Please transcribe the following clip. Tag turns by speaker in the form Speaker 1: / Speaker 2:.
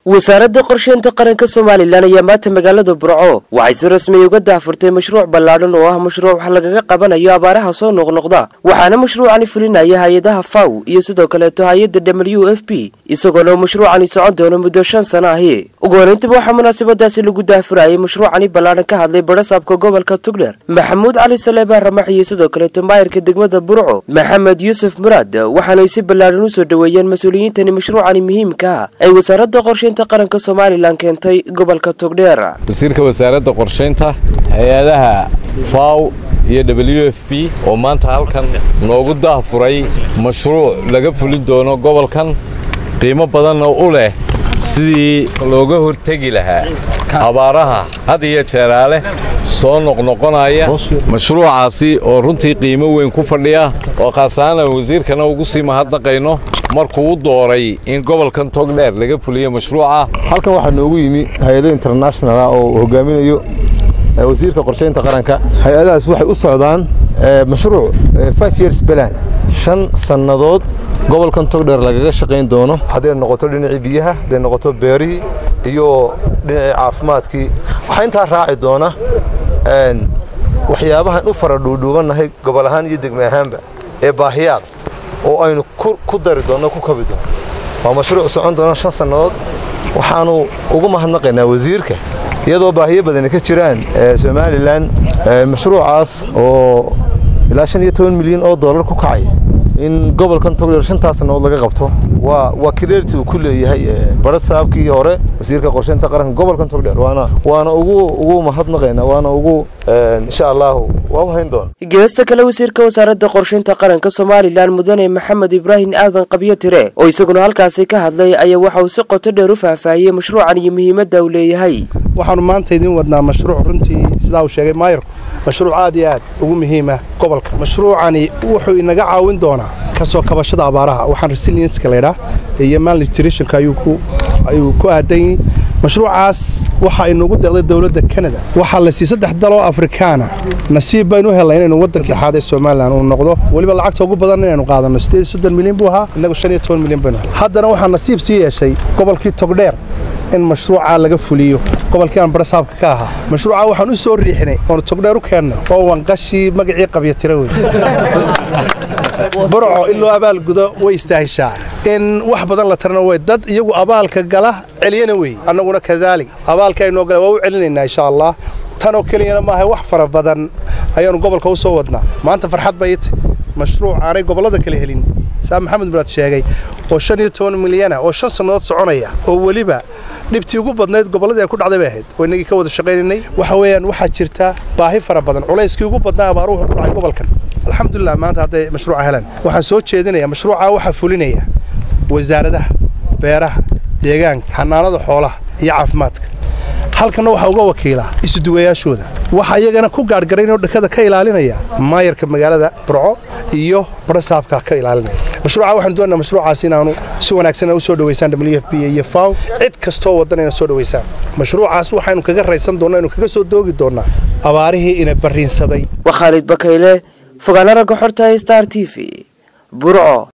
Speaker 1: wasaaradda qorsheynta qaranka somalilan ayaa maanta magaalada burco waxay si rasmiya uga daahfurtay mashruuc ballaadhan oo ah mashruuc wax lagaga qabanayo abaaraha soo noqnoqda waxaana mashruucani fulinaya hay-adaha faw iyo sidoo kaleeto hay-adda w f b isagoona mashruucani socon doono muddo shan sano ahi ugu horeyntaba waxaa munaasabadaasi lagu daahfurayay mashruucani ballaadhan ka hadlay barasaabka gobolka tugdher maxamuud cali saleebaan ramax iyo sidoo kaleeto maayirka degmada burco maxamed yuusuf muraad waxaanay si ballaadhan usoo dhoweeyeen mas-uuliyiintani mashruucani muhiimka ah ay wasaaradda qorsheynta qaranka somalilan keentay gobolka togdheer
Speaker 2: wasiirka wasaaradda qorshaynta hay-adaha faw iyo w f b oo maanta halkan noogu daahfuray mashruuc laga fulin doono gobolkan qiimo badanna u leh sidii looga hortegi lahaa abaaraha had iyo jeeraale soo noqnoqonaya mashruucaasi oo runtii qiimo weyn ku fadhiya oo khaasaana wasiirkana ugu sii mahadnaqayno markuu u dooray in gobolkan togdheer laga fuliyo mashruuca
Speaker 3: halkan waxaa noogu yimi hay-ado international ah oo hogaaminayo wasiirka qorshaynta qaranka hay-adahaas waxay u socdaan mashruuc five years balan shan sannadood gobolkan togdheer lagaga shaqayn doono hadday noqoto dhinacii biyaha hadday noqoto beerihii iyo dhinacii caafimaadkii waxaa intaa raaci doona waxyaabahan u fara dhuudhuubannahay gobol ahaan iyo degme ahaanba ee baahiyaad oo aynu ku dari doonno ku kabi doono waa mashruuc socon doona shan sannadood waxaannu ugu mahadnaqaynaa wasiirka iyadoo baahiyo badani ka jiraan somalilan mashruucaas oo ilaa shan iyo toban milyan oo dollar ku kacay in gobolkan togdheer shantaas sannadood laga qabto waa waa kireerti uu ku leeyahay barasaabkii hore wasiirka qorsheynta qaranka gobolkan togdheer waana waana ugu ugu mahadnaqaynaa waana ugu insha allahu waa u hayn doona
Speaker 1: geesta kale wasiirka wasaaradda qorsheynta qaranka somalilan mudane maxamed ibraahim aadan qabyo tire oo isaguna halkaasi ka hadlay ayaa waxa uu si qoto dheer u faahfaahiyey mashruucan iyo muhiimadda uu leeyahay
Speaker 4: waxaanu maanta idiin wadnaa mashruuc runtii sidaa uu sheegay maayirku mashruuc aad iyo aad ugu muhiima gobolka mashruucani wuxuu inaga caawin doonaa kasoo kabashada abaaraha waxaan resilienska laydhaa iyo malnutritionka ayuu ku ayuu ku aadan yihi mashruucaas waxaa inugu deeqday dowladda kanada waxaa la siiyey saddex daloo afrikaana nasiib baynu helnay inaynu waddanka lixaad ee somalilan uu noqdo weliba lacagta ugu badan inaynu qaadanno sideed iyo soddon milyan buu ahaa innagu shan iyo toban milyan baynu helnay haddana waxaa nasiib sii yeeshay gobolkii togdheer in mashruucaa laga fuliyo gobolkii aan barasaabka ka ahaa mashruucaa waxaan u soo riixinay oonu togdheer u keennay oo wanqashii magacii qabyatira wey burco in loo abaalgudo way istaahishaa in wax badan la tarana way dad iyagu abaalka gala celiyana wey annaguna kadaalik abaalka aynoo gala waa u celinaynaa insha allah tanoo keliyana maaha wax fara badan ayaanu gobolka u soo wadnaa maanta farxad bay ita mashruuc aanay gobollada kale helin saa maxamed muraad sheegay oo shan iyo toban milyana oo shan sannadood soconaya oo weliba dhibtii ugu badnayd gobolladii ay ku dhacday bay ahayd oo innagii ka wada shaqaynaynay waxa weeyaan waxaa jirta baahi fara badan culayskii ugu badnaa abaaruhu ku dhacay gobolkan alxamdulilah maanta hadday mashruuca helaan waxaan soo jeedinaya mashruucaa waxaa fulinaya wasaaradaha beeraha deegaanka xanaanada xoolaha iyo caafimaadka halkanna waxaa uga wakiilaa isuduwayaashooda waxaa iyagana ku gaadhgarayn oo dhakada ka ilaalinaya maayarka magaalada burco iyo barasaabka ka ilaalinaya mashruuca waxaan doonaa mashruucaas inaanu si wanaagsan u soo dhaweysaan w f b iyo faw cid kastoo waddan ina soo dhaweysaan mashruucaas waxaynu kaga raysan doonnaa inu kaga soo doogi doonnaa abaarihii ina barriinsaday
Speaker 1: waa khaalid bakayle fogaana ragga xorta star t v burco